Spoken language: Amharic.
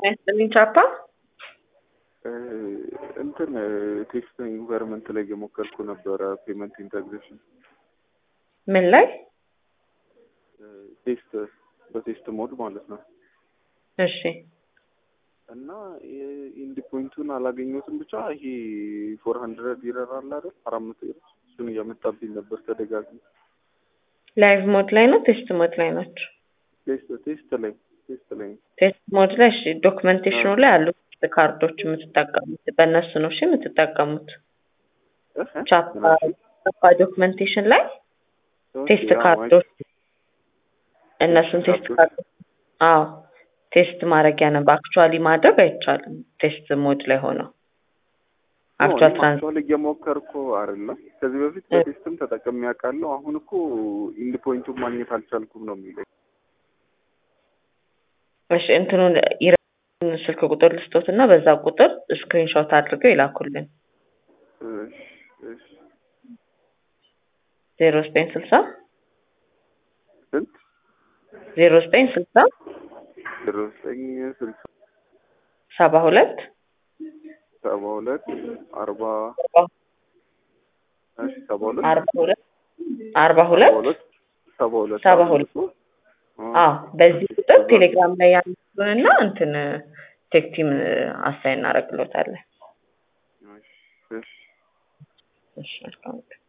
ያስጥልኝ ቻፓ እንትን ቴክስት ኢንቫይሮንመንት ላይ እየሞከርኩ ነበረ። ፔመንት ኢንተግሬሽን ምን ላይ? ቴስት በቴስት ሞድ ማለት ነው። እሺ እና ኢንዲ ፖይንቱን አላገኘሁትም። ብቻ ይሄ ፎር ሀንድረድ ይረር አለ አይደል? አራት መቶ ይረር እሱን እያመጣብኝ ነበር ተደጋግሞ። ላይቭ ሞድ ላይ ነው ቴስት ሞድ ላይ ናቸው? ቴስት ቴስት ላይ ቴስት ላይ ቴስት ሞድ ላይ እሺ። ዶክመንቴሽኑ ላይ ያሉት ካርዶች የምትጠቀሙት በእነሱ ነው እሺ የምትጠቀሙት። ቻፓ ቻፓ ዶክመንቴሽን ላይ ቴስት ካርዶች እነሱን ቴስት ካርዶች አዎ ቴስት ማድረጊያ ነው። በአክቹዋሊ ማድረግ አይቻልም። ቴስት ሞድ ላይ ሆነው አክቹዋል ትራንስ አክቹዋሊ እየሞከርኩ አይደለም። ከዚህ በፊት በቴስትም ተጠቅሜ ያውቃለሁ። አሁን እኮ ኢንድ ፖይንቱን ማግኘት አልቻልኩም ነው የሚለኝ። እሺ እንትኑን ይረ ስልክ ቁጥር ልስጦት እና በዛ ቁጥር ስክሪንሾት አድርገው ይላኩልን። እሺ እሺ ዜሮ ዘጠኝ ስልሳ ስንት ዜሮ ዘጠኝ ስልሳ ዜሮ ዘጠኝ ስልሳ ሰባ ሁለት ሰባ ሁለት አርባ እሺ ሰባ ሁለት አርባ ሁለት አርባ ሁለት ሰባ ሁለት ሰባ ሁለት አዎ በዚህ ቁጥር ቴሌግራም ላይ ያሉንና እንትን ቴክ ቲም አሳይ እናደርግሎታለን። እሺ እሺ እሺ መልካም